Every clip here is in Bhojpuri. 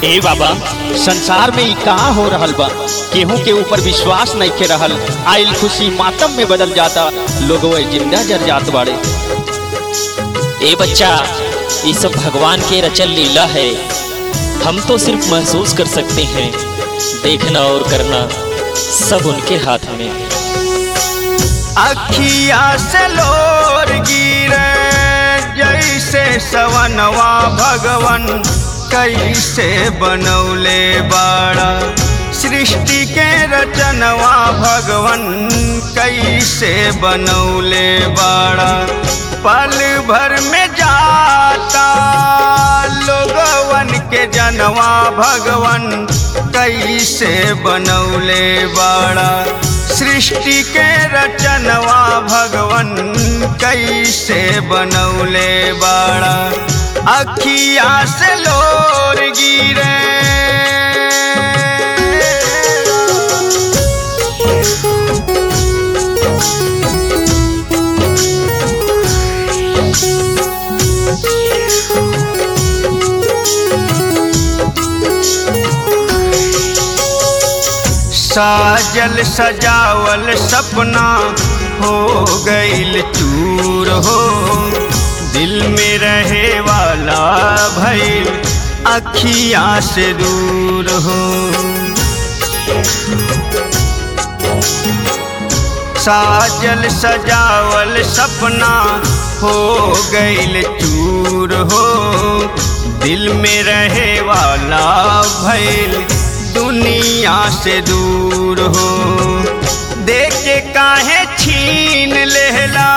ए बाबा संसार में ई कहाँ हो रहल बा केहू के ऊपर विश्वास नहीं के रहल आइल खुशी मातम में बदल जाता लोग जिंदा जर जात बाड़े ए बच्चा ये सब भगवान के रचल लीला है हम तो सिर्फ महसूस कर सकते हैं देखना और करना सब उनके हाथ में अखिया से लोर गिरे जैसे सवनवा भगवन कैसे बनौले बाड़ा सृष्टि के रचनवा भगवन कैसे बनौले बाड़ा पल भर में जाता लोगवन के जनवा भगवन कैसे बनौले बाड़ा सृष्टि के रचनवा भगवन कैसे बनौले बाड़ा अखिया से लोर गिरे साजल सजावल सपना हो गईल चूर हो दिल में रहे वाला भइल अखिया से दूर हो साजल सजावल सपना हो गईल चूर हो दिल में रहे वाला भइल दुनिया से दूर हो देख के काहे छीन लेला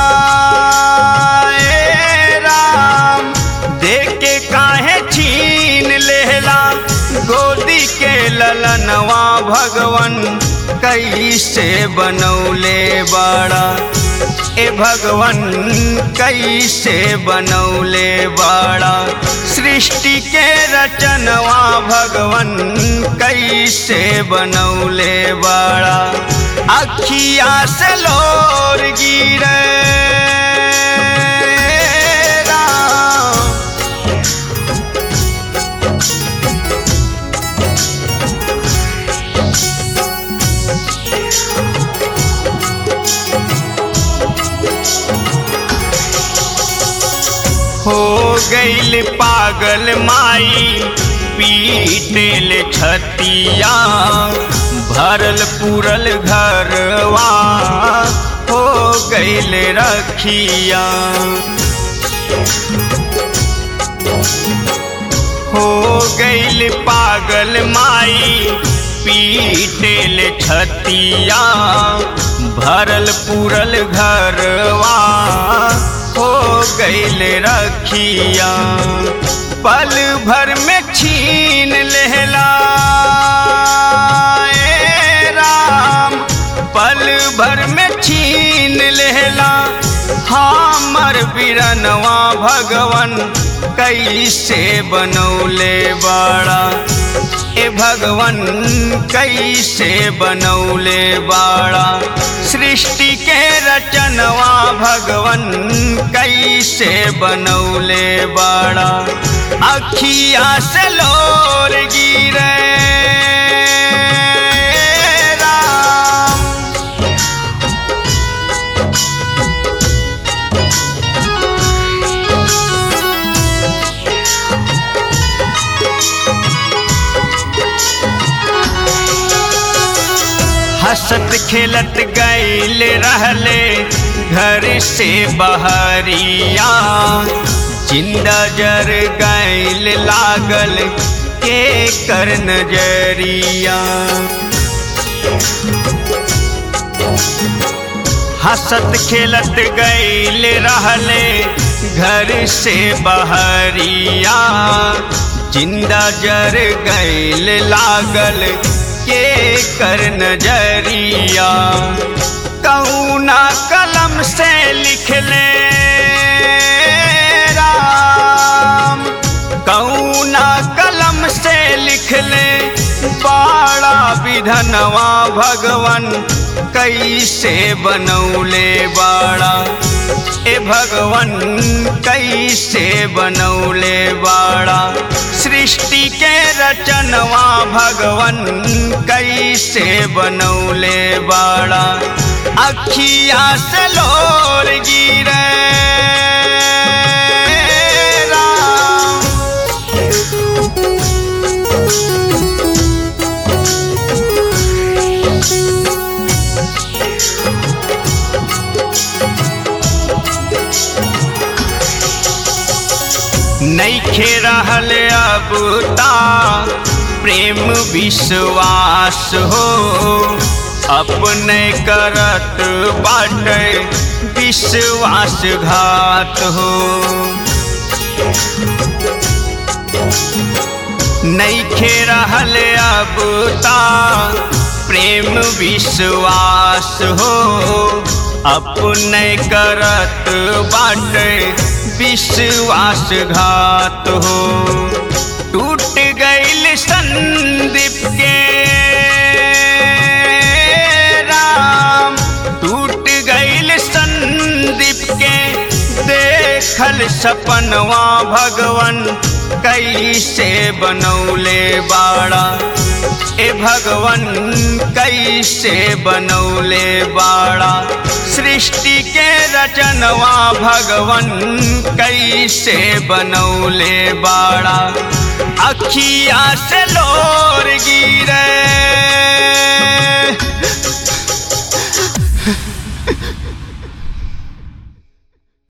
ए राम देख के काहे छीन लेला गोदी के ललनवा भगवन कैसे बनौले बाड़ा ए भगवन कैसे बनौले बाड़ा सृष्टि के रचनवा भगवन कैसे बनौले बाड़ा अखिया से लोर गिरे राम हो गईल पागल माई पीटेल छतिया भरल पूरल घरवा हो गईल रखिया हो गईल पागल माई पीटेल छतिया भरल पूरल घरवा हो गईल रखिया पल भर में छीन लेला ए राम पल भर में छीन लेला हमर बिरनवा भगवन कैसे बनौले बाड़ा ए भगवन कैसे बनौले बाड़ा सृष्टि के रचनवा भगवन कैसे बनौले बाड़ा अखिया से लोर गिरे राम हंसत खेलत गईल रहले घर से बहरिया जिंदा जर गईल लागल के कर नजरिया हंसत खेलत गईल रहले घर से बहरिया जिंदा जर गईल लागल के कर नजरिया कौना कलम से लिख ले राम कौना कलम से लिख ले बाड़ा विधनवा भगवन कैसे बनौले बाड़ा ए भगवन कैसे बनौले बाड़ा सृष्टि के रचनवा भगवन कैसे बनौले बाड़ा अखिया से लोर गिरे राम नैखे रहल अब ता प्रेम विश्वास हो अपने करत बाटे विश्वासघात हो नैखे रहल अब ता प्रेम विश्वास हो अपने करत बाटे विश्वासघात हो टूट गईल संदीप के राम टूट गईल संदीप के देखल सपनवा भगवन कैसे बनौले बाड़ा ए भगवन कैसे बनौले बाड़ा सृष्टि के रचनवा भगवन कैसे बनौले बाड़ा अखिया से लोर गिरे